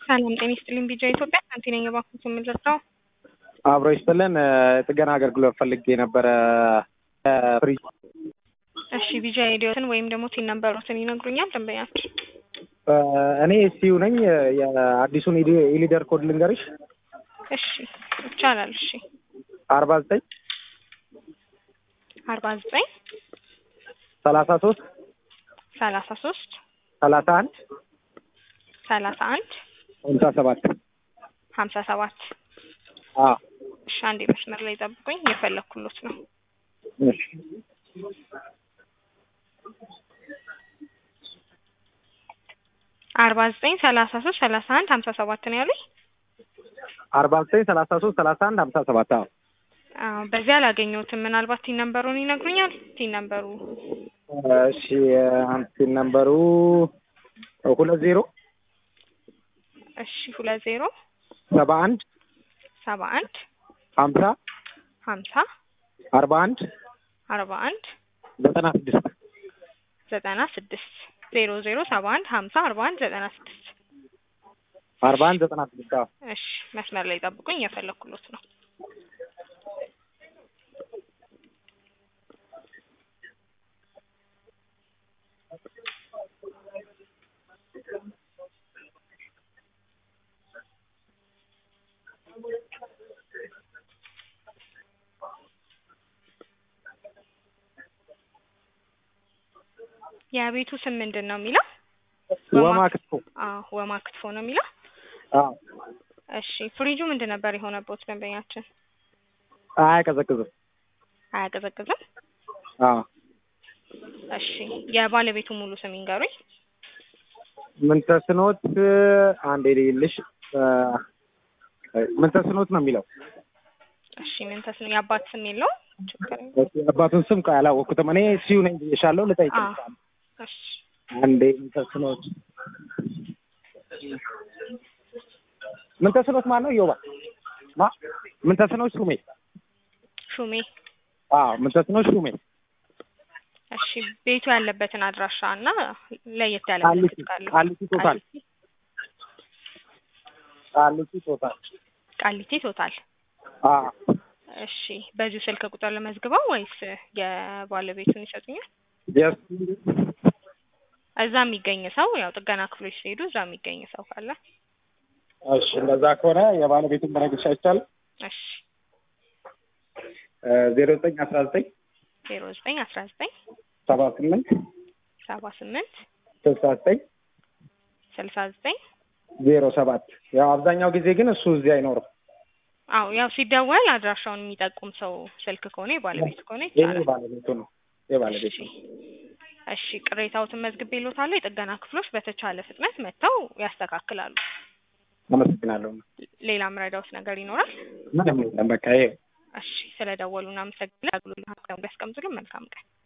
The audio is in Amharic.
ሰላም ጤና ይስጥልኝ። ቢጃ ኢትዮጵያ ሳንቲ ነኝ። እባክዎት የምንረዳው አብሮ ይስጥልን። ጥገና አገልግሎት ፈልጌ ነበረ ፍሪጅ። እሺ ቢጃ ሬዲዮትን ወይም ደግሞ ቲን ነምበሮትን ይነግሩኛል ደንበኛችን? እኔ ሲዩ ነኝ። የአዲሱን ኢሊደር ኮድ ልንገርሽ። እሺ ይቻላል። እሺ አርባ ዘጠኝ አርባ ዘጠኝ ሰላሳ ሶስት ሰላሳ ሶስት ሰላሳ አንድ ሰላሳ አንድ ሀምሳ ሰባት ሀምሳ ሰባት አዎ እሺ አንዴ መስመር ላይ ጠብቁኝ። የፈለግኩሎት ነው። እሺ አርባ ዘጠኝ ሰላሳ ሶስት ሰላሳ አንድ ሀምሳ ሰባት ነው ያሉኝ። አርባ ዘጠኝ ሰላሳ ሶስት ሰላሳ አንድ ሀምሳ ሰባት አዎ አዎ በዚህ አላገኘሁትም። ምናልባት ቲን ነምበሩን ይነግሩኛል? ቲን ነምበሩ እሺ አንቲን ነምበሩ ሁለት ዜሮ እሺ ሁለት ዜሮ ሰባ አንድ ሰባ አንድ ሀምሳ ሀምሳ አርባ አንድ አርባ አንድ ዘጠና ስድስት ዘጠና ስድስት ዜሮ ዜሮ ሰባ አንድ ሀምሳ አርባ አንድ ዘጠና ስድስት አርባ አንድ ዘጠና ስድስት አዎ እሺ መስመር ላይ ጠብቁኝ። የፈለግኩሎት ነው። የቤቱ ስም ምንድን ነው የሚለው? ወማ ክትፎ አዎ ወማ ክትፎ ነው የሚለው። አዎ እሺ ፍሪጁ ምንድን ነበር የሆነበት ደንበኛችን? አያቀዘቅዝም አያቀዘቅዝም? አዎ እሺ የባለቤቱ ሙሉ ስም ይንገሩኝ። ምን ተስኖት አንዴ ልይልሽ ምን ተስኖት ነው የሚለው እሺ ምን ተስኖ የአባት ስም የለውም? ችግር የለውም። እሺ፣ አባቱን ስም ቆይ አላወቅኩትም እኔ ሲዩ ነኝ ብዬሻለሁ ልጠይቅ አዎ እሺ አንዴ ምን ተስኖት ምን ተስኖት ማን ነው ዮባ ማ ምን ተስኖት ሹሜ ሹሜ አዎ ምን ተስኖት ሹሜ እሺ ቤቱ ያለበትን አድራሻ እና ለየት ያለ ቃሊቲ ምልክት ካለው ቃሊቲ ቶታል ቃሊቲ ቃሊቲ ቶታል ቃሊቲ ቶታል አዎ እሺ በዚሁ ስልክ ቁጥር ለመዝግበው ወይስ የባለቤቱን ይሰጡኛል? የስ እዛ የሚገኝ ሰው ያው ጥገና ክፍሎች ሲሄዱ እዛ የሚገኝ ሰው ካለ እሺ እንደዛ ከሆነ የባለቤቱን በነግርሽ አይቻልም እሺ ዜሮ ዘጠኝ አስራ ዘጠኝ ዜሮ ዘጠኝ አስራ ዘጠኝ ሰባ ስምንት ሰባ ስምንት ስልሳ ዘጠኝ ስልሳ ዘጠኝ ዜሮ ሰባት ያው አብዛኛው ጊዜ ግን እሱ እዚህ አይኖርም አዎ ያው ሲደወል አድራሻውን የሚጠቁም ሰው ስልክ ከሆነ የባለቤቱ ከሆነ ይሄ ይቻላል። ባለቤቱ ነው የባለቤቱ እሺ እሺ ቅሬታዎትን መዝግቤልዎታለሁ። የጥገና ክፍሎች በተቻለ ፍጥነት መጥተው ያስተካክላሉ። አመሰግናለሁ ሌላ ምረዳውት ነገር ይኖራል? ምንም የለም በቃ ይሄ እሺ ስለደወሉ እናመሰግናለን። አገልግሎት ያስቀምጡልን። መልካም ቀን